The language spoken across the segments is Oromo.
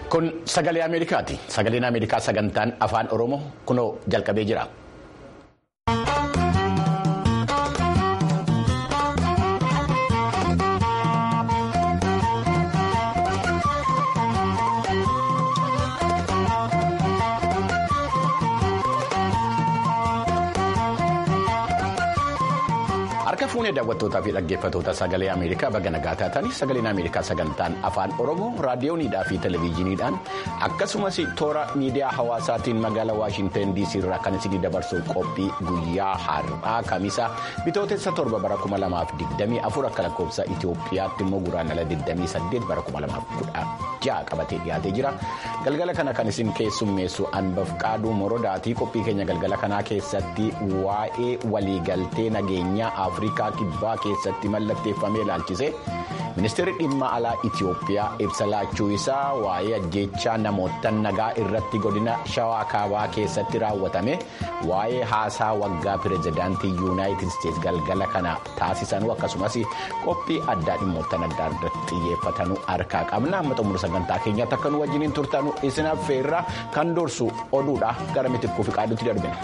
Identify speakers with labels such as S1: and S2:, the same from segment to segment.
S1: Kun sagalee Ameerikaati. Sagaleen Ameerikaa sagantaan afaan Oromoo kunoo jalqabee jira. Harka fuunee daawwattootaa fi dhaggeeffattoota sagalee Ameerikaa baga nagaa taatanii sagaleen Ameerikaa sagantaan afaan Oromoo raadiyooniidhaa fi televezyiiniidhaan akkasumas toora miidiyaa hawaasaatiin magaalaa Waashinteen DC irraa kan isinii dabarsu qophii guyyaa har'aa kamisa bitootessa torba bara 2024 akka lakkoofsa Itoophiyaatti immoo guraandhala 28 bara 2016 qabatee dhiyaatee jira. Galgala kana kan isin keessummeessu Anbaf Qaaduu Morodaatii qophii keenya galgala kanaa keessatti waa'ee waliigaltee nageenyaa afrikaa kibbaa keessatti mallatteeffamee ilaalchise ministeerri dhimma alaa itiyoophiyaa ibsa laachuu isaa waa'ee ajjeechaa namoota nagaa irratti godina shawaa kaabaa keessatti raawwatame waa'ee haasaa waggaa pirezidaantii yuunaayitid isteetsi galgala kana taasisanuu akkasumas qophii addaa dhimmoota adda irratti xiyyeeffatanuu harkaa qabna amma xumura sagantaa keenyaatti akka nu wajjiniin turtanu isin affeerra kan dursu oduudha gara mitikkuu fi qaaduutti darbina.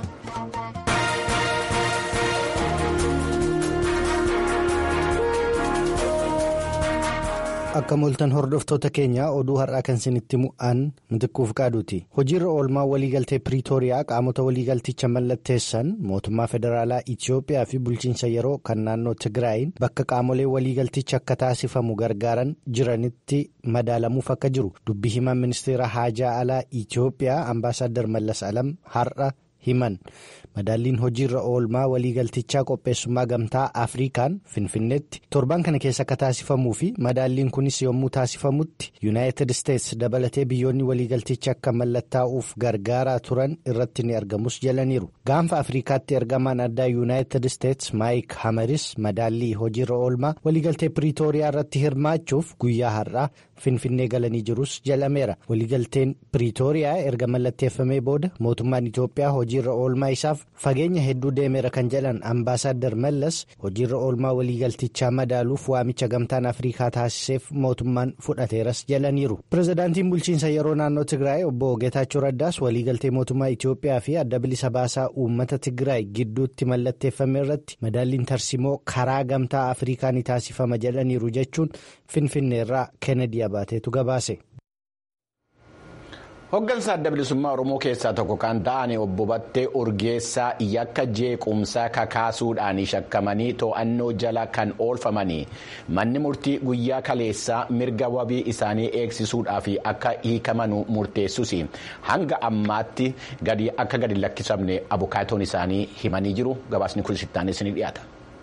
S2: Akka mooltan hordoftoota keenyaa oduu har'aa kan isinitti mu'an mitikkuuf qaaduuti. Hojiirra oolmaa waliigaltee Piriitooriyaa qaamota waliigalticha mallatteessan mootummaa federaalaa Itiyoophiyaa fi bulchiinsa yeroo kan naannoo Tigraayin bakka qaamolee waliigalticha akka taasifamu gargaaran jiranitti madaalamuuf akka jiru dubbi himan ministeera haajaa alaa Itiyoophiyaa ambaasaaddar Mallas Alam har'a himan. madaalliin hojiirra oolmaa waliigaltichaa qopheessummaa gamtaa afrikaan finfinneetti torban kana keessa akka taasifamuu fi madaalliin kunis yommuu taasifamutti yuunaayitid isteetsi dabalatee biyyoonni waliigalticha akka mallattaa'uuf gargaaraa turan irratti ni argamus jalaniiru gaanfa afrikaatti ergamaan addaa yuunaayitid isteetsi maayik hamaris madaallii hojiirra oolmaa waliigaltee piriitooriyaa irratti hirmaachuuf guyyaa har'aa finfinnee galanii jirus jalameera waliigalteen piriitooriyaa erga mallatteeffamee booda mootummaan itiyoophiyaa hojiirra oolmaa isaaf. fageenya hedduu deemeera kan jedhan ambaasaaddar mallas hojiirra oolmaa waliigaltichaa madaaluuf waamicha gamtaan afrikaa taasiseef mootummaan fudhateeras jalaniiru pirezidaantiin bulchiinsa yeroo naannoo tigraay obbo geetaachoo raddaas waliigaltee mootummaa itiyoophiyaa fi adda bilisa baasaa uummata tigraay gidduutti mallatteeffame irratti madaalliin tarsimoo karaa gamtaa afrikaa ni taasifama jedhaniiru jechuun finfinneerraa keenedii abaateetu gabaase.
S1: Hoggansa adda bilisummaa Oromoo keessaa tokko kan ta'an obbo Battee Urgeessaa yakka jeequmsaa kakaasuudhaan shakkamanii to'annoo jala kan oolfamanii manni murtii guyyaa kaleessaa mirga wabii isaanii eegsisuudhaaf akka hiikamanuu murteessus hanga ammaatti akka gadi lakkisamne abukaatoon isaanii himanii jiru gabaasni kun sittaanis ni dhiyaata.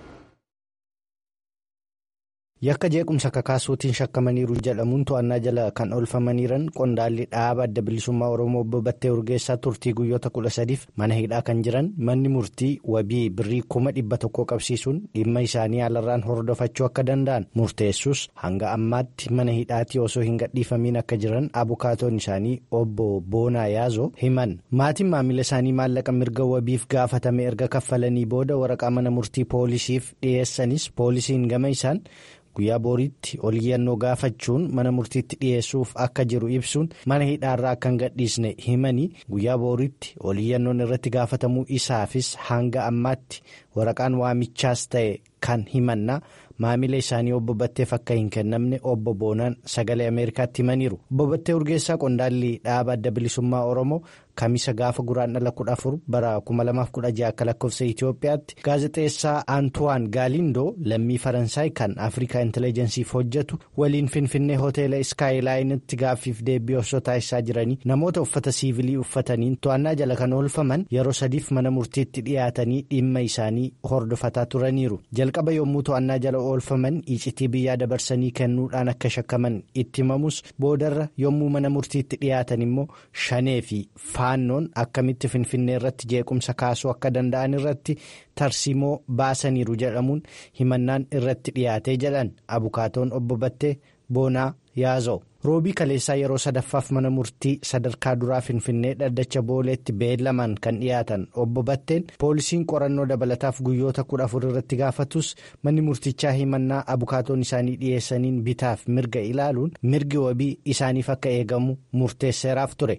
S2: yakka jeequmsa kakaasuutiin shakkamaniiru jedhamuun to'annaa jala kan oolfamaniiran qondaalli dhaaba adda bilisummaa oromoo obbo battee urgeessaa turtii guyyoota kudha sadiif mana hidhaa kan jiran manni murtii wabii birrii kuma dhibba tokko qabsiisuun dhimma isaanii alarraan hordofachuu akka danda'an murteessus hanga ammaatti mana hidhaatii osoo hin gadhiifamiin akka jiran abukaatoon isaanii obbo boonaa yaazoo himan maatiin maamila isaanii maallaqa mirga wabiif gaafatame erga kaffalanii booda waraqaa mana murtii poolisiif dhiyeessanis poolisiin gama isaan. guyyaa booriitti oliyyannoo gaafachuun mana murtiitti dhiyeessuuf akka jiru ibsuun mana hidhaarraa akka hin gadhiisne himanii guyyaa booriitti oliyyannoon irratti gaafatamuu isaafis hanga ammaatti waraqaan waamichaas ta'e kan himannaa maamila isaanii obbo Batteef akka hin kennamne obbo Boonaan sagalee Ameerikaatti himaniiru. Obbo Battee Urgeessaa qondaalli dhaaba adda bilisummaa Oromoo kamisa gaafa guraandhala kudha afur bara 2016 akka lakkoofsa Itoophiyaatti gaazexeessaa Antuwaan Gaalindoo lammii Faransaay kan Afrikaa Intelligensiif hojjetu waliin Finfinnee hoteela Iskaayilaayinitti gaaffiif deebii osoo taasisaa jiranii namoota uffata siivilii uffataniin to'annaa jala kan oolfaman yeroo sadiif mana murtiitti dhiyaatanii dhimma isaanii hordofataa turaniiru. Jalqaba yommuu to'annaa jala oolfaman icitii biyyaa dabarsanii kennuudhaan akka shakkaman itti himamus boodarra yommuu mana murtiitti dhiyaatan immoo shanee fi faannoon akkamitti finfinnee irratti jeequmsa kaasuu akka danda'an irratti tarsimoo baasaniiru jedhamuun himannaan irratti dhiyaatee jedhan abukaatoon obbo Battee Boonaa yaaza'u. roobii kaleessaa yeroo sadaffaaf mana murtii sadarkaa duraa finfinnee dhaddacha booleetti beellaman kan dhiyaatan obbo Batteen poolisiin qorannoo dabalataaf guyyoota kudha afur irratti gaafatus manni murtichaa himannaa abukaatoon isaanii dhiyeessaniin bitaaf mirga ilaaluun mirgi wabii isaaniif akka eegamu murteesseeraaf ture.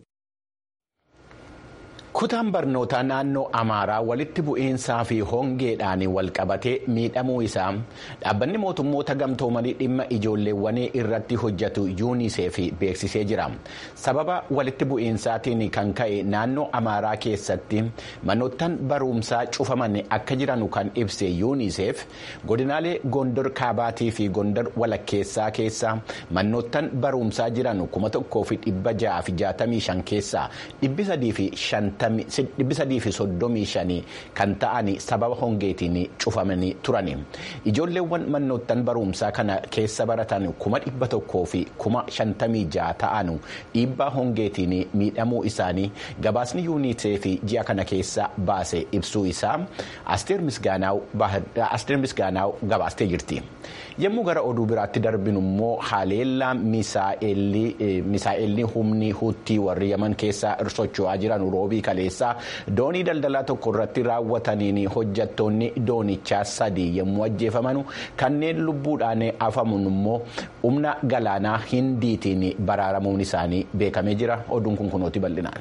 S1: kutaan barnootaa naannoo amaaraa walitti bu'iinsaa fi hongeedhaan walqabatee miidhamuu isaa dhaabbanni mootummoota gamtoomanii dhimma ijoolleewwanii irratti hojjetu yuuniseef beeksisee jira sababa walitti bu'iinsaatiin kan ka'e naannoo amaaraa keessatti manoottan barumsaa cufaman akka jiran kan ibse yuuniseef godinaalee gondor kaabaatii fi gondor walakkeessaa keessa manoottan barumsaa jiran kuma tokkoo fi dhibba ja'a fi jaatamii shan keessaa dhibbi sadii fi shanta. dhibbi sadii fi soddomii shanii kan ta'an sababa hongeetiin cufamanii turani ijoolleewwan manoottan barumsaa kana keessa baratan kuma dhibba tokkoo fi kuma shantamii ja'a ta'an dhiibbaa hongeetiin miidhamuu isaanii gabaasni yuuniseef ji'a kana keessa baase ibsuu isaa asteer misgaanaaw gabaastee jirti yommuu gara oduu biraatti darbinu immoo haleellaa misaa'elli humni huutii warri yaman keessa socho'aa jiran roobii kaleessaa doonii daldalaa tokko irratti raawwataniin hojjattoonni doonichaa sadii yommuu ajjeefaman kanneen lubbuudhaan hafaman immoo humna galaanaa hindiitiin baraaramuun isaanii beekamee jira oduun kun kunooti bal'inaan.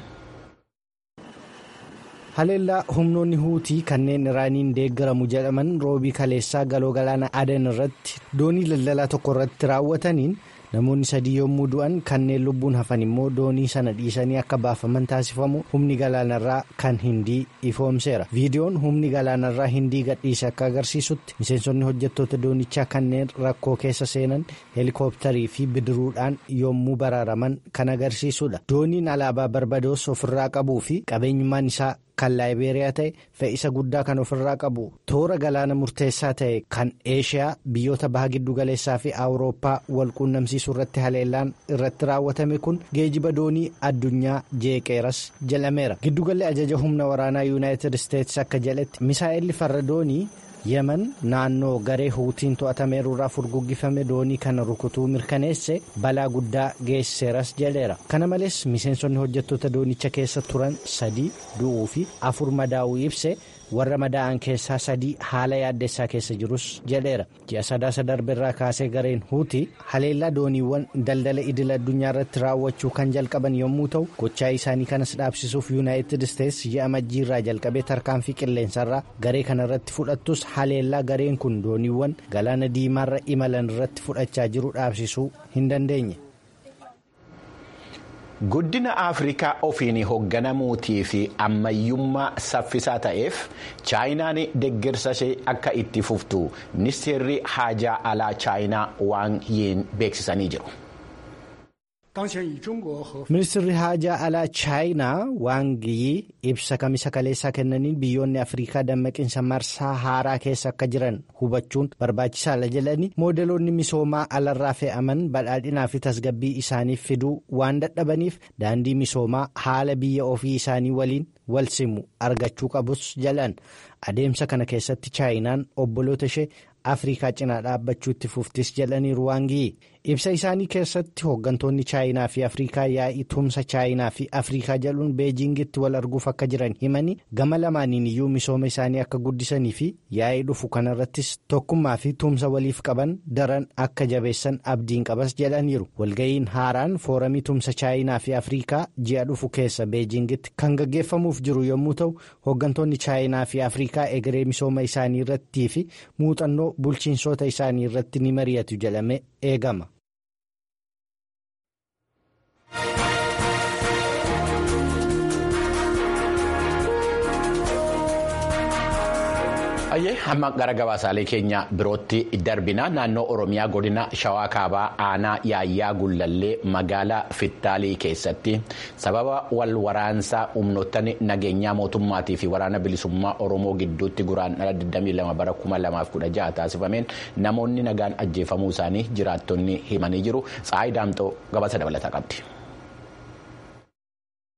S2: haleellaa humnoonni huutii kanneen iraaniin deeggaramu jedhaman roobii kaleessaa galoo galaana adan irratti doonii daldalaa tokko irratti raawwataniin namoonni sadii yommuu du'an kanneen lubbuun hafan immoo doonii sana dhiisanii akka baafaman taasifamu humni galaanarraa kan hindii ifoomseera viidiyoon humni galaanarraa hindii gadhiise akka agarsiisutti miseensonni hojjettoota doonichaa kanneen rakkoo keessa seenan heelikooptarii fi bidiruudhaan yommuu baraaraman kan agarsiisudha dooniin alaabaa barbadoos ofirraa qabuu fi qabeenyummaan isaa. kan laayibeeriyaa ta'e fe'isa guddaa kan ofirraa qabu toora galaana murteessaa ta'e kan eeshiyaa biyyoota baha giddu galeessaa fi awurooppaa wal quunnamsiisuu irratti haleellaan irratti raawwatame kun geejiba doonii addunyaa jeeqeeras jedhameera giddugalli ajaja humna waraanaa yuunaayitid isteetsi akka jedhetti misaa'elli farra doonii yemen naannoo garee huutiin to'atameeruurraa furguggifame doonii kana rukutuu mirkaneesse balaa guddaa geessiseeras jedheera kana malees miseensonni hojjettoota doonicha keessa turan sadii du'uu fi afur madaa'uu ibse warra madaa'an keessaa sadii haala yaaddessaa keessa jirus jedheera ji'a sadaasa darbeerraa kaasee gareen huutii haleellaa dooniiwwan daldala idil addunyaa irratti raawwachuu kan jalqaban yommuu ta'u gochaa isaanii kanas dhaabsisuuf yuunaayitid isteetsi ji'a majjiirraa jalqabee tarkaanfii qilleensarraa garee kana irratti fudhattus haleellaa gareen kun dooniiwwan galaana diimaarra imalan irratti fudhachaa jiru dhaabsisuu hin dandeenye.
S1: guddina afrikaa ofiin hoogganamuutii fi ammayyummaa saffisaa ta'eef chaayinaan deeggarsa ishee akka itti fuftu ministeerri haajaa alaa chaayinaa waan yiin beeksisanii jiru.
S2: ministirri haajaa alaa chaayinaa waangiyii ibsa kamisa kaleessaa kennaniin biyyoonni afrikaa dammaqinsa marsaa haaraa keessa akka jiran hubachuun barbaachisaadha jedhanii moodeloonni misoomaa alarraa fe'aman badhaadhinaa fi tasgabbii isaaniif fiduu waan dadhabaniif daandii misoomaa haala biyya ofii isaanii waliin wal simu argachuu qabus jedhan adeemsa kana keessatti chaayinaan obboloota ishee afrikaa cinaa dhaabbachuu itti fuftis jedhaniiru waangiyii ibsa isaanii keessatti hooggantoonni chaayinaa fi afrikaa yaa'ii tumsa chaayinaa fi afrikaa jedhuun beejingitti wal arguuf akka jiran himanii gama lamaaniin iyyuu misooma isaanii akka guddisanii fi yaa'ii dhufu kanarrattis tokkummaa fi tumsa waliif qaban daran akka jabeessan abdiin qabas jedhaniiru walga'iin haaraan fooramii tumsa chaayinaa fi afrikaa ji'a dhufu keessa beejingitti kan gaggeeffamuuf jiru yommuu ta'u hooggantoonni chaayinaa fi afrikaa egeree misooma isaanii irrattii fi muuxannoo bulchiinsota isaanii irratti ni mari'atu jedhamee eegama.
S1: Ayyee hamma gara gabaasaalee keenya birootti darbina naannoo Oromiyaa godina Shawaa Kaabaa aanaa Yaayyaa Gullallee magaalaa Fittaalii keessatti sababa wal waraansaa humnoottan nageenyaa mootummaatii fi waraana bilisummaa Oromoo gidduutti guraandhala 22 bara 2016 taasifameen namoonni nagaan ajjeefamuu isaanii jiraattonni himanii jiru. Tsaayi Daamxoo gabaasa dabalataa qabdi.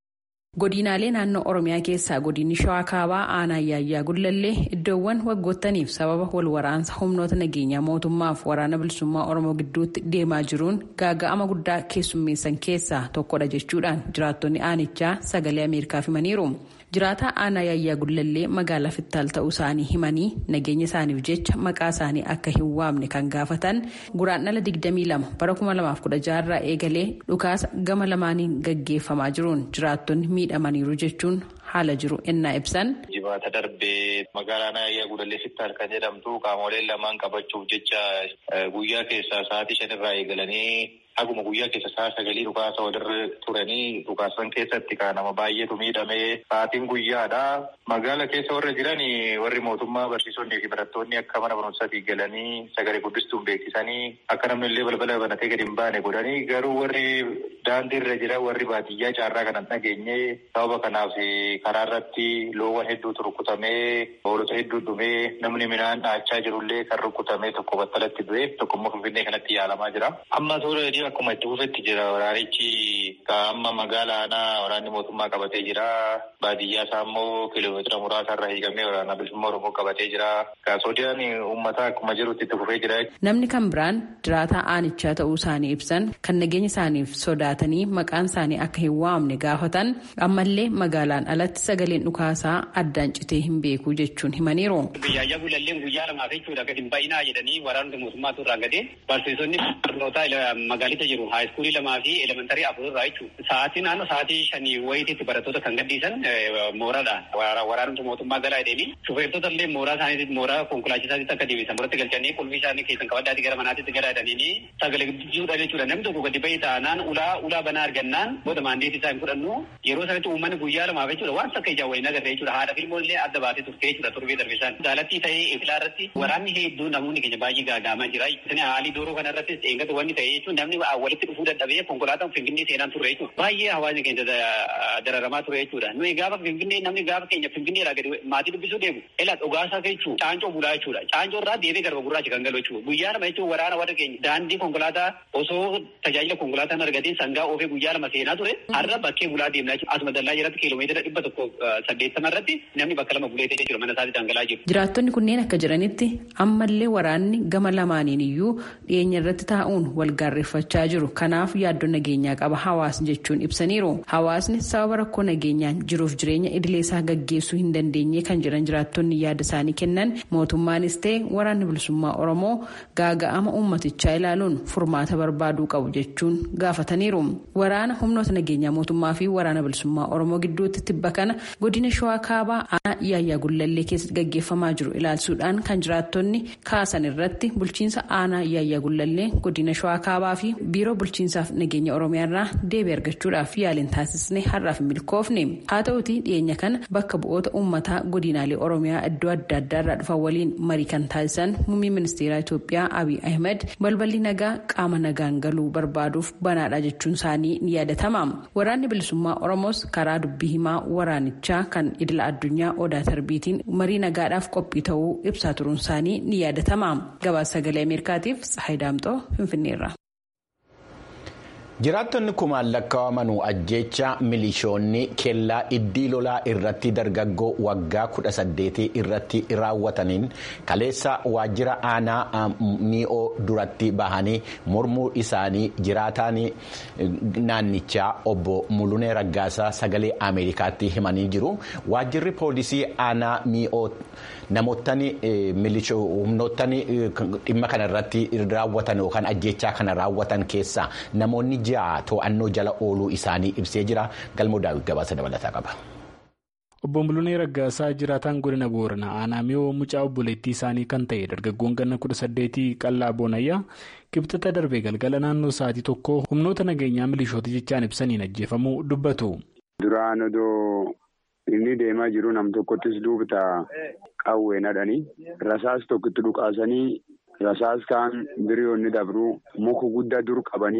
S3: godinaalee naannoo oromiyaa keessaa godinni shawaa kaabaa aanaa yaayyaa gullallee iddoowwan waggoottaniif sababa wal waraansa humnoota nageenyaa mootummaaf waraana bilisummaa oromoo gidduutti deemaa jiruun gaaga'ama guddaa keessummeessan keessaa tokkodha jechuudhaan jiraattonni aanichaa sagalee ameerikaaf himaniiru. jiraataa aanaa yaayyaa gullallee magaalaa fittaal ta'uu isaanii himanii nageenya isaaniif jecha maqaa isaanii akka hin waamne kan gaafatan guraandhala 22 bara 2016 irraa eegalee dhukaasa gama lamaaniin gaggeeffamaa jiruun jiraattonni miidhamaniiru jechuun haala jiru ennaa ibsan.
S4: Jimaata darbee magaalaa yaayyaa gullallee fittaal kan jedhamtu qaamoleen lamaan qabachuuf jecha guyyaa keessaa sa'aatii shanirraa eegalanii Akkuma guyyaa keessa sa'a sagalii dhukaasa walirra turanii dhukaasan keessatti kan nama baay'eetu miidhamee sa'aatiin guyyaadha. Magaala keessa warra jiran warri mootummaa barsiisonni fi barattoonni akka mana barumsaatti galanii sagalee guddistuun beeksisanii akka namni illee balbala banatee gadi hin baane godhanii garuu warri daandii irra jiran warri baadiyyaa caarraa kanan dhageenye sababa kanaaf karaa irratti loowwan hedduutu rukutamee hoolota hedduu dhumee namni midhaan dhaachaa jirullee kan rukutamee tokko battalatti du'e tokko immoo finfinnee kanatti yaalamaa jira. Amma suuraa akkuma itti fufetti jira waraanichi amma magaalaa aanaa waraanni mootummaa qabatee jira baadiyyaa isaa immoo kiiloomeetira muraasa irra hiikamee waraana bilisummaa oromoo qabatee jira gaasodiyaan uummataa akkuma jirutti itti fufee jira.
S3: Namni kan biraan jiraataa aanichaa ta'uu isaanii ibsan kan nageenya isaaniif sodaatanii maqaan isaanii akka hin waamne gaafatan ammallee magaalaan alatti sagaleen dhukaasaa addaan citee hin beeku jechuun himaniiru.
S5: Yaayyaa gulalleen guyyaa lamaaf jechuudha gadi hin baay'inaa jedhanii waraanota mootummaatu irraa gadee barsiisonni barnootaa magaalita jiru haayiskuulii lamaa fi elementarii afur irraa jechuudha. Sa'aatii naannoo sa'aatii shanii wayitiitti barattoota kan gadhiisan mooraadhaan waraanota mootummaa galaa jedhanii shufeertota illee mooraa isaaniitti mooraa konkolaachisaatti akka deebisan biratti galchanii qulfii isaanii keessan qabaddaatti gara manaatti gara jedhanii sagalee guddisuudha jechuudha. Namni tokko gadi bahee taanaan ulaa ulaa banaa argannaan booda maandeetii isaa hin fudhannu yeroo sanatti uummanni guyyaa lamaaf jechuudha waan akka ijaa wayii nagarree jechuudha. Haadha filmoo illee adda baatee turte jechuudha turbee darbisaan. Daalattii ta'ee ifilaa irratti waraanni hedduu namoonni keenya baay'ee gaagaamaa jira. Haalii dooroo kana irrattis eeggatu wanni ta'e jechuun namni walitti dhufuu dadhabee konkolaataan finfinnee seenaan turre jechuudha. Baay'ee hawaasni keenya dararamaa ture jechuudha. Nuyi gaafa finfinnee namni gaafa keenya finfinneedhaa gadi maatii dubbisuu deemu. Ela dhugaasaa jechuu caancoo bulaa jechuudha. Caancoo irraa deebee garba gurraacha kan galu jechuudha. Guyyaa lama jechuun waraana warra keenya daandii konkolaataa osoo tajaajila konkolaataan argateen sangaa oofee guyyaa lama seenaa ture. Har'a bakkee bulaa deemnaa jechuudha. Asuma dallaa jiratti kiiloomeetira dhibba tokko saddeettama irratti namni bakka lama bulee ta'e jechuudha mana isaatti dhangala'aa jiru.
S3: Jiraattonni kunneen akka jiranitti ammallee waraanni gama lamaaniin iyyuu dhiyeenya irratti taa'uun wal gaarreeffachaa jiru. Kanaaf yaaddoo nageenyaa qaba hawaasni jechuun ibsaniiru. Hawaasni sababa rakkoo nageenyaan jiruuf jireenya idilee isaa gaggeessuu hin dandeenye kan jiran jiraattonni yaada isaanii kennan mootummaanis ta'e waraanni bilisummaa Oromoo gaaga'ama uummatichaa ilaaluun furmaata barbaaduu qabu jechuun gaafataniiru. Waraana humnoota nageenyaa mootummaa fi waraana bilisummaa Oromoo gidduutti tibba kana godina Shawaa Kaabaa aanaa Yaayyaa Gullallee keessatti gaggeeffamaa jiru ilaalchuudhaan kan jiraattonni kaasan irratti bulchiinsa aanaa Yaayyaa Gullallee godina Shawaa Kaabaa fi biiroo bulchiinsaaf nageenya Oromiyaa irraa deebii argachuudhaaf yaaliin taasisne har'aaf milkoofne. Haa ta'uti dhiyeenya kana bakka bu'oota uummataa godinaalee Oromiyaa iddoo adda addaa irraa dhufan waliin marii kan taasisan muummee ministeeraa Itoophiyaa Abiy Ahmed balballi nagaa qaama nagaan galuu barbaaduuf banaadha jechuun isaanii ni yaadatama. Waraanni bilisummaa Oromoos karaa dubbii himaa waraanichaa kan idila addunyaa odaa tarbiitiin marii nagaadhaaf qophii ta'uu ibsaa turuun isaanii ni yaadatama. Gabaasa sagalee Ameerikaatiif Tsahayi Daamxoo Finfinneerra.
S1: jiraattonni kumaan lakkaa'amanuu ajjeecha milishoonni kellaa iddii lolaa irratti dargaggoo waggaa kudha saddeetii irratti raawwataniin kaleessa waajjira aanaa mi'oo duratti bahanii mormuu isaanii jiraataan naannichaa obbo mulunee raggaasaa sagalee ameerikaatti himanii jiru waajjirri poolisii aanaa mi'oo namootni humnootni dhimma kana irratti raawwatan yookaan ajjeechaa kana raawwatan keessaa namoonni ja'a to'annoo jala ooluu isaanii ibsee jira galmoo daawwit gabaasa dabalataa qaba.
S6: Obbo Mulunee Raggaasaa jiraataan godina Booranaa aanaa mi'oo mucaa obboleettii isaanii kan ta'e dargaggoon ganna kudha saddeetii qallaa boonayyaa kibxata darbee galgala naannoo sa'aatii tokko humnoota nageenyaa milishoota jechaan ibsaniin ajjeefamuu dubbatu.
S7: Duraan odoo inni deemaa jiru nam tokkottis duubta qawween hadhanii rasaas tokkotti dhukaasanii rasaas kaan biriyoonni dabruu muka guddaa dur qabanii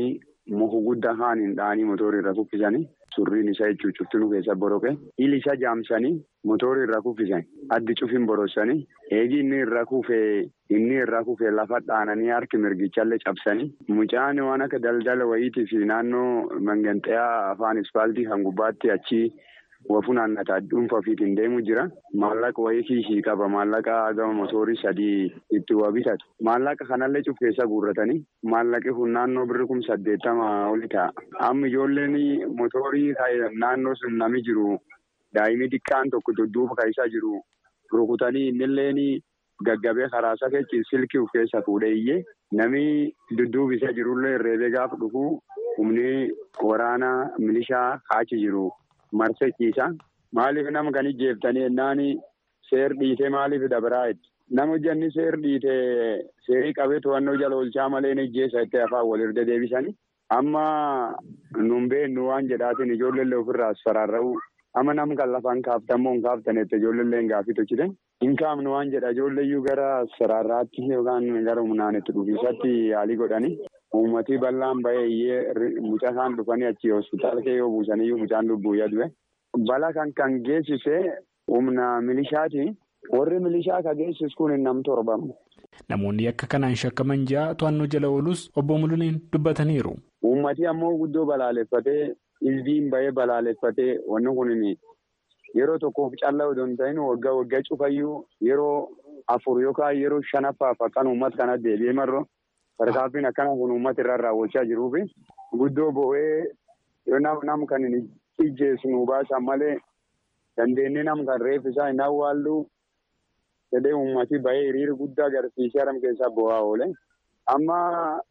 S7: muka guddaa haaniin dha'anii motorii irra kuffisanii surriin isaa jechuun cuftinuu keessa boroqe hili isaa jaamsanii motorii irra kuffisan addi cufin borossanii eegi inni irra kufee inni irra kufee lafa dhaananii harki mirgichallee cabsanii mucaan waan akka daldala wayiitii fi naannoo manganxayaa afaan ispaaltii kan gubbaatti achi. Wafuu naannataa dhuunfaa ofiitiin deemu jira. Maallaqa wayii kiisii qaba. Maallaqa gama motorii sadii itti waa bitatu. Maallaqa kanallee cufkeessa guurratanii maallaqi kun naannoo birri kun saddeettama oli ta'a. Amma ijoolleen motorii naannoo sun nami jiru daa'imni xiqqaan tokko dudduuba kaa'isaa jiru rukutanii innilleen gaggabee karaa safeechi silkii of keessa fuudhee iyyee nami dudduuba isa jirullee reebee gaafa dhufu humni waraana milishaa kaachi jiru. Marsachiisa maaliif nama kan ijjeeftanii ennaan seer dhiitee maaliif dabaraa itti nama hojjanni seer dhiitee seerii qabee to'annoo jala oolchaa malee ni ijjeessa itti afaan walirra deebisanii amma nuun beennu waan jedhaatiin ijoollee ofirraa saraarra'u amma nam kan lafaan kaaftamoo hin kaaftanetti ijoollee gaafii tolchite hin kaafnu waan jedha ijoolleeyyuu gara saraarraatti yookaan gara humnaan itti dhufiisatti yaalii godhanii. Uummatii bal'aan bahee iyyee mucaa isaan dhufanii achi hospitaala kee yoo buusaniyyuu mucaan lubbuu yaadue. Bala kan kan geessise humna milishaati. Warri milishaa kan geessisu kun nam torbamu.
S6: Namoonni akka kanaan shakkaman ja'a to'annoo jala oolus obbo Mul'iniin dubbataniiru.
S7: Uummatii ammoo guddoo balaaleffatee ilbiin bahee balaaleffatee wanni kun yeroo tokkoof callaa odoo hin ta'in waggaa waggaa cufayyuu yeroo afur yookaan yeroo shanaffaaf akkan uummata kana deebi'ee marroo. Tarkaanfiin akkana kun uummata irraa raawwachaa jiruufi guddoo bo'ee yoo nam kan hin ijjeessu baasan malee dandeenye nam kan reeffisaa hin awwaallu jedhee uummati bahee hiriira guddaa agarsiisee haram keessaa bo'aa oole. Amma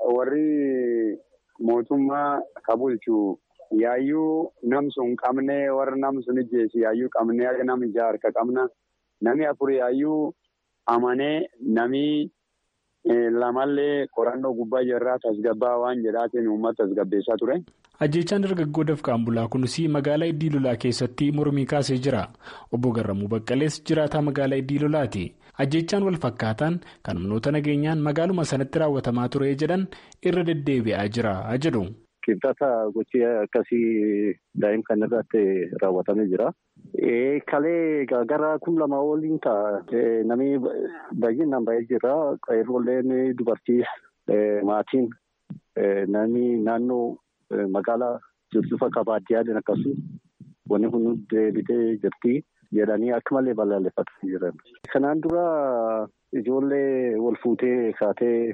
S7: warri mootummaa kabulchu yaayyuu nam sun qabnee warra nam sun ijjeessi yaayyuu qabnee nam ijaa harka qabna nami afur yaayyuu amanee nami. Lamallee qorannoo gubbaa jirraa tasgabbaa waan jedhaatiin uummata tasgabbeessaa ture.
S6: Ajjeechaan dargaggoo dafqaan bulaa kunis magaalaa Iddii Lolaa keessatti mormii kaasee jira. Obbo Garramuu Baqqalees jiraataa magaalaa Iddii Lolaati. Ajjeechaan wal fakkaataan kan humnoota nageenyaan magaaluma sanatti raawwatamaa ture jedhan irra deddeebi'aa jira jedhu.
S8: Qibxata gochii akkasii daa'im kan irratti raawwatamee jira. Kalee gara kun lama waliin ta'a. Namni baay'inaan baay'ee jira. Qeerroolleen dubartii maatiin namni naannoo magaalaa jirtu fakka baadiyyaa akkasuma wanni kun deebitee jirti jedhanii akka malee balaaleffatanii jiran. Kanaan dura ijoollee wal fuutee kaatee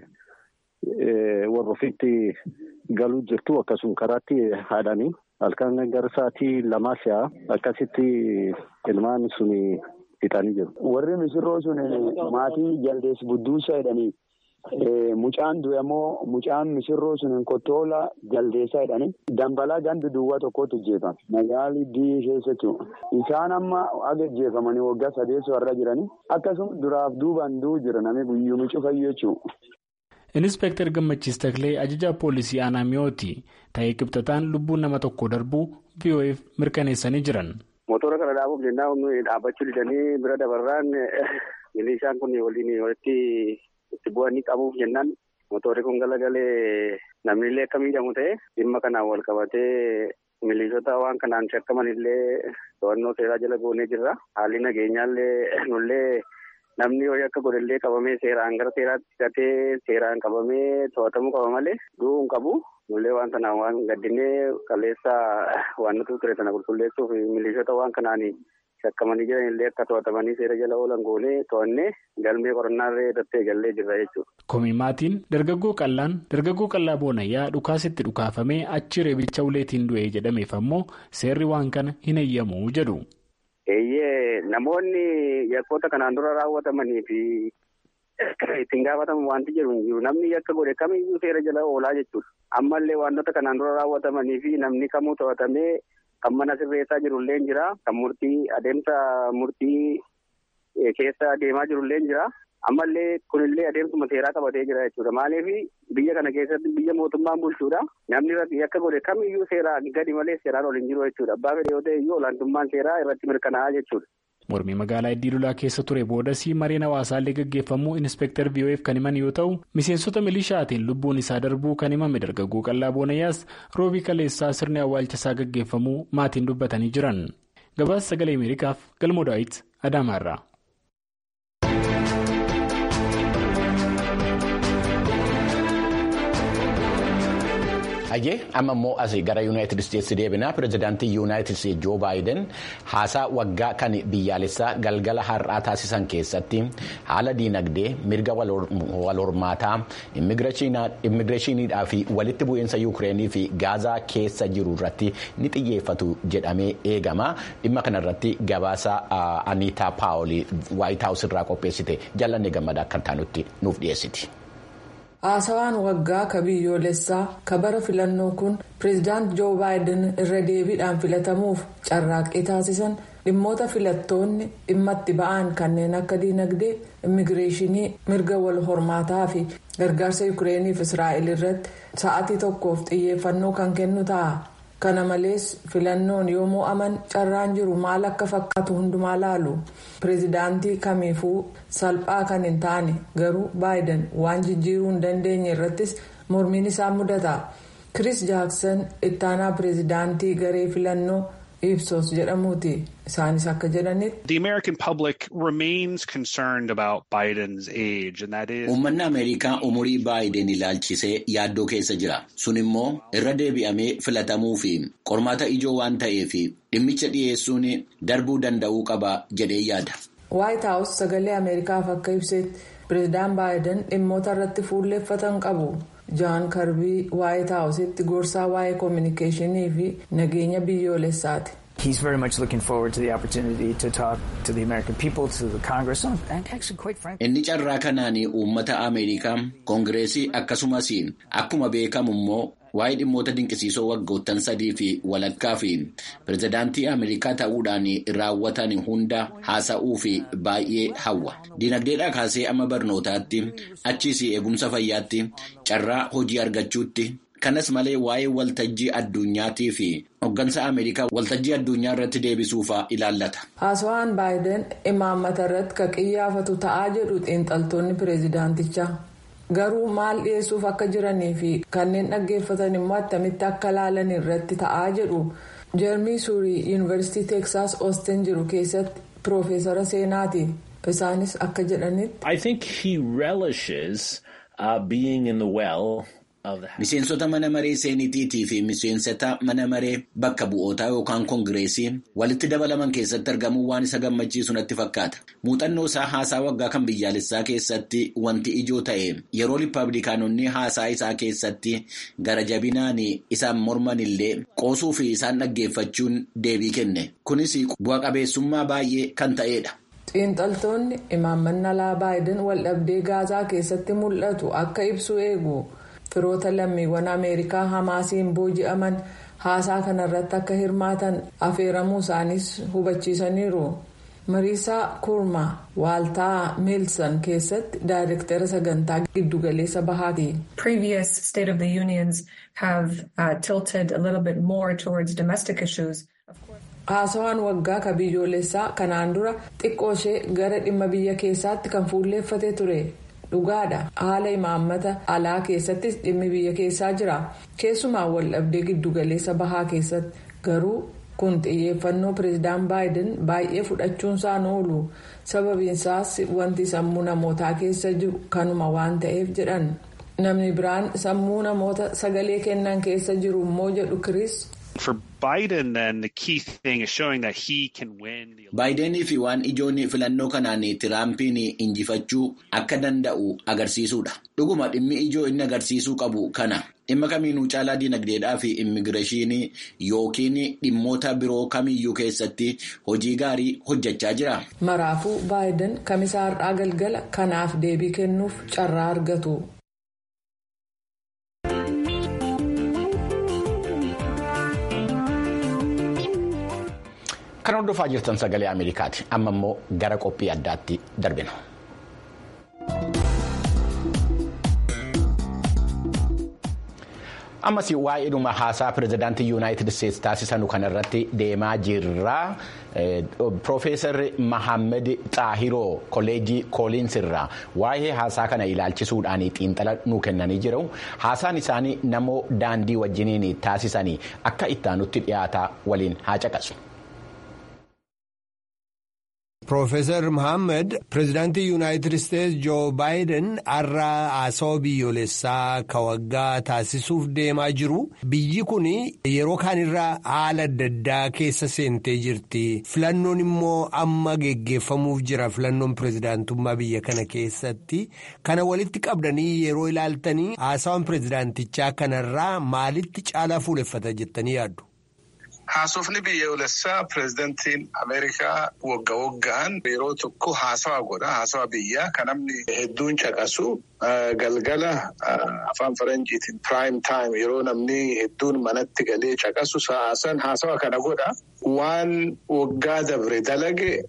S8: warra ofiitti galuu jirtu akkasuma karaatti haadhanii. Halkan gara sa'aatii lamaa si'a akkasitti ilmaan sun fixanii jiru.
S7: Warri misirroo sun maatii jaldees budduusa jedhanii mucaan du'e immoo mucaan misirroo sun kottoola jaldeessaa jedhanii dambalaa gandi duwwaa tokkotti ijjeefame. Magaalli Iddii keessatti isaan amma aga ijjeefamanii waggaa sadeessoo irra jiranii akkasuma duraaf duubaan du'u jira namni guyyuu cufayyuu jechuudha.
S6: Inispektar Gammachiis Taklee ajajaa poolisii aanaa mi'ooti ta'ee qibxataan lubbuun nama tokko darbuu VOF mirkaneessanii jiran.
S8: Motora kana dhaabuuf jennaan dhaabbachuu didanii bira dabarraan milishaan kun waliin walitti itti bu'anii qabuuf jennaan motorri kun galagalee namni illee akka miidhamu ta'e dhimma kanaan wal qabatee milishoota waan kanaan shakkaman illee to'annoo seeraa jala goonee jirra. Haalli nageenyaallee nullee. Namni ho'i akka godhallee qabamee seeraan gara seeraatti hidhatee seeraan qabamee to'atamuu qaba malee du'uu hin qabu. Nullee waan sanaan waan gaddinee kaleessa waan nuti ture sana qulqulleessuuf milishoota waan kanaan shakkamanii jiran illee akka to'atamanii seera jala oolan goonee to'annee galmee qorannaallee irratti eegallee jirra jechuudha.
S6: Koomimaatiin dargaggoo qallaan dargaggoo qallaa boonayyaa dhukaasitti dhukaafamee achi reebicha uleetiin du'ee jedhameef ammoo seerri waan kana hin eeyyamu jedhu.
S8: Eeyyee namoonni yakkoota kanaan dura raawwatamanii fi ittiin gaafatamu wanti jedhu hin jiru. Namni yakka godhe kamiyyuu seera jala oolaa jechuudha. Ammallee wantoota kanaan dura raawwatamanii fi namni kamuu to'atamee kan mana sirreessaa jirullee ni jira. Kan murtii adeemsa murtii keessa deemaa jirullee ni jira. Ammallee kunillee adeemsuma seeraa qabatee jira jechuudha. Maaliif biyya kana keessatti biyya mootummaan bulchuudha. Namni irratti yakka godhe kamiyyuu seeraa gadi malee seeraan ol hin jiru jechuudha. Abbaa fedhe yoo ta'e iyyuu olaantummaan seeraa irratti mirkanaa'aa jechuudha.
S6: mormii magaalaa iddii lolaa keessa ture boodas mareen hawaasaallee gaggeeffamuu inspektar vof kan himan yoo ta'u miseensota milishaatiin lubbuun isaa darbuu kan himame dargaggoo qallaa boonayyaas roobii kaleessaa sirni awwaalcha isaa gaggeeffamuu maatiin dubbatanii jiran gabaasa sagalee ameerikaaf galmoo daawit adaamaarraa.
S1: Hayyee amma immoo asii gara yuunaayitid isteetsi deebinaa pirezidaantii yuunaayitid isteetsi joo baayiden haasaa waggaa kan biyyaalessaa galgala har'aa taasisan keessatti haala diinagdee mirga wal hormaataa immigireeshiniidhaa fi walitti bu'iinsa yuukireenii fi gaazaa keessa jiru irratti ni xiyyeeffatu jedhamee eegama dhimma kanarratti gabaasa aniitaa paawolii waayit haawus irraa qopheessite jallanne gammada akka taanutti nuuf dhiyeessiti.
S9: haasawaan waggaa ka biyyoolessaa ka bara filannoo kun pireezidaant joo baayiden irra deebiidhaan filatamuuf carraaqqii taasisan dhimmoota filattoonni dhimma itti ba'an kanneen akka diinagdee immigireeshinii mirga wal hormaataa fi gargaarsa yuukireeniif israa'el irratti sa'atii tokkoof xiyyeeffannoo kan kennu ta'a kana malees filannoon yoo mo'aman carraan jiru maal akka fakkaatu hundumaa laalu pireezidaantii kamiifuu salphaa kan hin taane garuu baayiden waan jijjiiruu hin dandeenye irrattis mormiin isaa mudata kiriis jaaksan ittaanaa pireezidaantii garee filannoo ibsos jedhamuuti isaanis akka jedhanitti.
S10: The American public remains concerned about Biden's age and that is.
S1: Uummanni Ameerikaa umurii baayiden ilaalchisee yaaddoo keessa jira. Sun immoo irra deebi'amee filatamuu fi qormaata ijoo waan ta'eef dhimmicha dhiyeessuun darbuu danda'uu qaba jedhee yaada.
S9: White House sagalee Ameerikaaf akka ibsetti pireezidaan baayiden dhimmoota irratti fuulleeffatan qabu. Jaan Karbii White Housetti gorsaa waa'ee koominikeeshinii fi nageenya biyyoolessaati.
S11: He's very much looking forward to the opportunity to talk to the American people, to the Congress, and actually, quite frankly.
S1: Inni carraa kanaan uummata Ameerikaa, Koongireesii akkasumas akkuma beekamu immoo waa'ee dhimmoota dinqisiisoo waggoottan sadii fi walakkaa fi pirezidaantii Ameerikaa ta'uudhaan raawwatan hunda haasa'uu fi baay'ee hawwa. Dinagdeedhaa kaasee amma barnootaatti achiis eegumsa fayyaatti carraa hojii argachuutti. kanas malee waa'ee waltajjii addunyaatii fi hoggansa ameerikaa waltajjii addunyaa irratti deebisuufaa ilaallata.
S9: haasawaan baayiden imaammata irratti ka qiyyaafatu ta'aa jedhu xiinxaltoonni pireezidaantichaa garuu maal dhiyeessuuf akka jiranii fi kanneen dhaggeeffatan immoo attamitti akka laalan irratti ta'aa jedhu jeermii suurii yuunivarsiitii teeksaas oosten jiru keessatti piroofeesara seenaati isaanis akka jedhanitti.
S12: I think he relishes uh, being in the well.
S1: Miseensota mana maree seeniitiitii fi miseensota mana maree bakka bu'ootaa yookaan koongireesii walitti dabalaman keessatti argamuu waan isa gammachiisu natti fakkaata. Muuxannoo isaa haasaa waggaa kan biyyaalessaa keessatti wanti ijoo ta'e yeroo riippaabilikaanonni haasaa isaa keessatti gara jabinaan isaan morman illee qoosuu fi isaan dhaggeeffachuun deebii kenne. Kunis bu'a qabeessummaa baay'ee kan ta'edha.
S9: Xiinxaltoonni imaammannaa baayiden waldhabdee gaazaa keessatti mul'atu akka ibsu eegu. firoota lammiiwwan ameerikaa hamaasiin booji'aman haasaa kanarratti akka hirmaatan afeeramuu isaaniis hubachiisaniiru mariisaa kurmaa waaltaa meelsan keessatti daayirektara sagantaa giddugaleessa bahaati.
S13: previous state of the unions have uh, tilted a little bit more towards domestic issues.
S9: haasawaan waggaa ka biyyoolessaa kanaan dura xiqqoo ishee gara dhimma biyya keessaatti kan fuulleeffate ture. dhugaadha haala imaammata alaa keessattis dhimmi biyya keessaa jira keessumaa waldhabdee giddugaleessa bahaa keessatti garuu kun xiyyeeffannoo pireezidaan baayiden baay'ee fudhachuunsaan oolu sababiinsaas wanti sammuu namootaa keessa jiru kanuma waan ta'eef jedhan namni biraan sammuu namoota sagalee kennan keessa jiru immoo jedhu kiriis.
S10: For Biden, then the key thing is showing that he can win.
S1: Baayidenii fi waan ijoon filannoo kanaan Tiraampiin injifachuu akka danda'u agarsiisuudha. Dhuguma dhimmi ijoo inni agarsiisuu qabu kana dhimma kamiinuu caalaa dinagdeedhaa fi immigireeshinii yookiin dhimmoota biroo kamiyyuu keessatti hojii gaarii hojjechaa jira.
S9: Maraafuu Baayiden kamisaa har'aa galgala kanaaf deebii kennuuf carraa argatu.
S1: Kan hordofaa jirtan sagalee Ameerikaati. Amma immoo gara qophii addaatti darbina. ammas waa'ee dhuma haasaa pirezidaantii yuunaayitid isteetsi taasisanu kanarratti deemaa jirra piroofeesar mahammed xaahiroo kolleejii kooliins irraa waa'ee haasaa kana ilaalchisuudhaan xiinxala nuu kennanii jiru haasaan isaanii namoo daandii wajjiniin taasisanii akka ittaanutti dhiyaata waliin haa caqasu.
S14: Profeesar Mohaammed pirezidaantii Yuunaayitid Isteetsi Joo Baayiden har'a haasawaa biyyoolessaa ka waggaa taasisuuf deemaa jiru. Biyyi kun yeroo kaanirraa haala adda addaa keessa seentee jirti. Filannoon immoo amma geggeeffamuuf jira filannoon pirezidaantummaa biyya kana keessatti. Kana walitti qabdanii yeroo ilaaltanii haasawaan pirezidaantichaa kanarraa maalitti caalaa fuuleffata jettanii yaaddu?
S15: Haasofni biyyoolessaa pireezidantiin Ameerikaa wagga waggaan yeroo tokko haasawa godha. Haasawa biyyaa kan namni hedduun caqasu galgala afaan faranjiitiin piraayim taayim yeroo namni hedduun manatti galee caqasu sa'aasan haasawa kana godha. Waan waggaa dabre dalage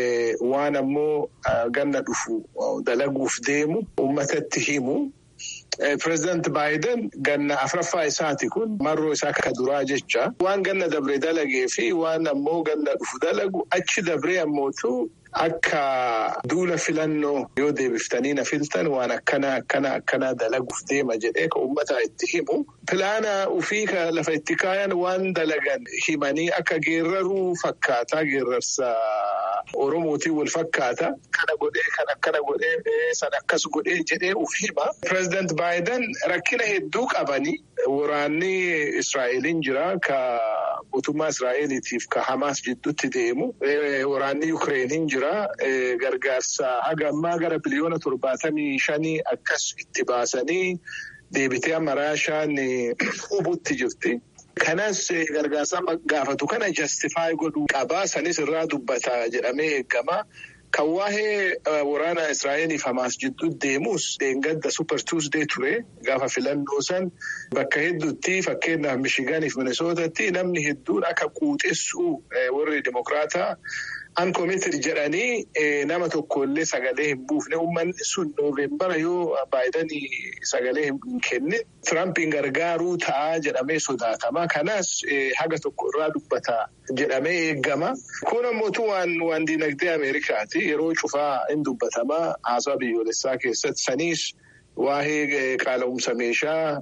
S15: waan ammoo ganna dhufu dalaguuf deemu uummatatti himu. Pireezidaanti Baayiden ganna afraffaa isaati kun marroo isaa ka duraa jecha waan ganna dabre dalagee fi waan ammoo ganna dhufu dalagu achi dabree ammootu akka duula filannoo yoo deebiftanii na filtan waan akkana akkana akkana dalaguuf deema jedhee ka uummataa itti himu. Pilaana ufii ka lafa itti kaayan waan dalagan himanii akka geerraruu fakkaata geerrarsa. Oromootiin wal fakkaata. Kana godhee kan akkana godhee san akkas godhee jedhee uf hima. Pireezidaanti Baayiden rakkina hedduu qabanii waraanni Israa'eliin jira ka mootummaa Israa'eliitiif ka Hamaas jidduutti deemu. Waraanni Yukireeniin jira. Gargaarsa haga ammaa gara biliyoona torbaatamii shanii akkas itti baasanii deebitee amma Raashaan hubutti jirti. Kanas gargaarsa gaafatu kana jastifaay godhuu qabaa sanis irraa dubbata jedhamee eegama. Kan waa'ee waraana Israa'eliif Hamaas jidduu deemus deengadda Super Tuesday ture gaafa filannoo san bakka hedduutti fakkeenyaaf Mishigaaniif Minisootatti namni hedduun akka quuxessuu warri Dimokiraataa Uncommitted jedhanii nama tokko illee sagalee hin buufne uummanni sun nooveembara yoo baay'idanii sagalee hin kenne Tirampiin gargaaruu ta'a jedhamee sodaatama. Kanas haga tokko irraa dubbata jedhamee eegama. Kun ammoo waan diinagdee Ameerikaati. Yeroo cufaa hin dubbatama haasawa biyyoolessaa keessatti saniis. Waa'ee qaala'umsa meeshaa,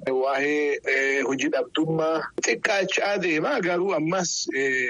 S15: waa'ee hojii dhabdummaa xiqqaachaa deema garuu ammas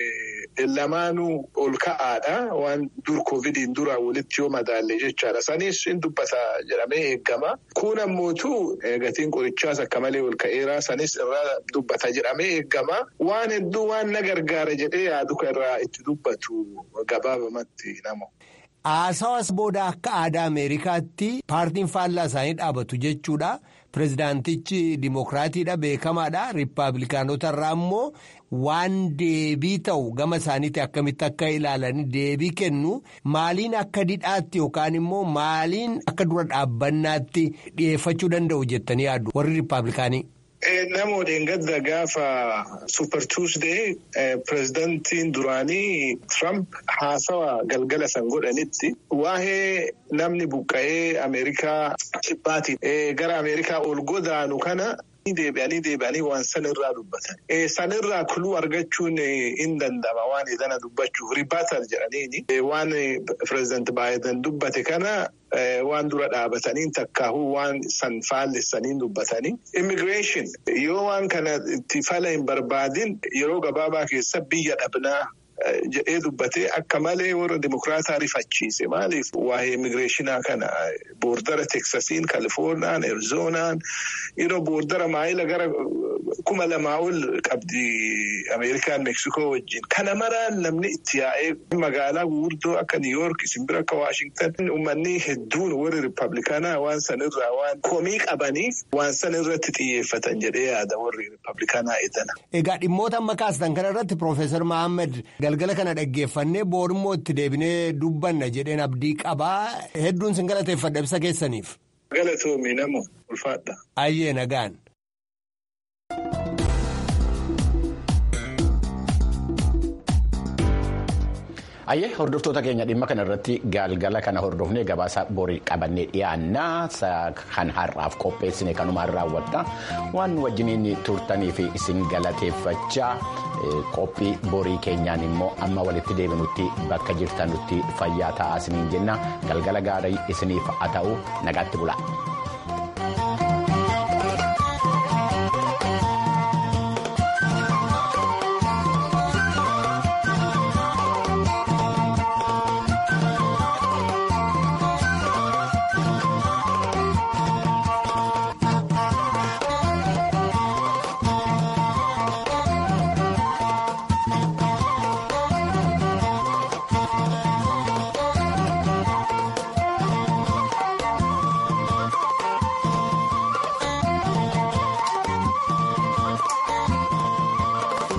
S15: lamaanuu ol ka'aadha. Waan dur koovidiin dura walitti yoo madaalle jechaadha. Sanis hin dubbata jedhamee eegama. Kun ammootu gatiin qorichaas akka malee ol ka'eera. Sanis irraa dubbata jedhamee eegama. Waan hedduu waan na gargaara jedhee yaadu irraa itti dubbatu gabaabamatti nama.
S14: Haasawas booda akka aadaa Ameerikaatti paartiin faallaa isaanii dhaabatu jechuudha. Pireezidaantichi Dimookiraatiidha beekamaadha. Riippaabilikaanota irraa immoo waan deebii ta'u gama isaaniitti akkamitti akka ilaalan deebii kennu maaliin akka didhaatti yookaan immoo maaliin akka dura dhaabbannaatti dhiyeeffachuu danda'u jettanii yaaddu warri Riippaabilikaanii.
S15: Namoonni gadda gaafa Super Tuesday pireezidantiin duraanii Trump haasawa galgala san godhanitti waa'ee namni buqqa'ee Ameerikaa kibbaatiin gara Ameerikaa ol godaanu kana. Deebi'anii deebi'anii waan sanirraa dubbatan. Sanirraa kuluu argachuun hin danda'ama waan edana dubbachuuf ribaatal jedhaniini. Waan pireezidaanti Baayiden dubbate kana waan dura dhaabatanii takkaahuu waan san faallessanii dubbatanii. Immigireeshin yoo waan kana itti fala hin barbaadin yeroo gabaabaa keessa biyya dhabnaa. jedhee dubbatee akka malee warra dimokiraataa rifachiise maaliif waa'ee immigireeshinaa kana boordara teksasiin kaalifoorniyaan arizoonaan yeroo boordara maayila gara kuma lamaa ol qabdi ameerikaan meeksikoo wajjin kana maraan namni itti yaa'ee magaalaa guguddoo akka niiyoork simbira akka waashingtan uummanni hedduun warri riippaabilikaanaa waan sanirraa waan komii qabaniif waan sanirratti xiyyeeffatan jedhee yaada warri riippaabilikaanaa edana.
S14: Egaa dhimmoota amma kaastan kanarratti Piroofeesar Mahammed galgala kana dhaggeeffannee boorummoo itti deebinee dubbanna jedheen abdii qabaa hedduun sin galateeffadha ibsa keessaniif.
S15: Galatoomii namoo ulfaadha.
S14: Ayyee nagaan.
S1: Ayyee hordoftoota keenya dhimma kana irratti galgala kana hordofnee gabaasa borii qabannee dhiyaannaa kan har'aaf qopheessine kanumaan raawwadha waan wajjiniin turtanii fi isin galateeffachaa qophii borii keenyaan immoo amma walitti deebinutti bakka jirtanutti fayyaa ta'aa isiniin jenna galgala gaarii isiniif haa ta'u nagaatti bula.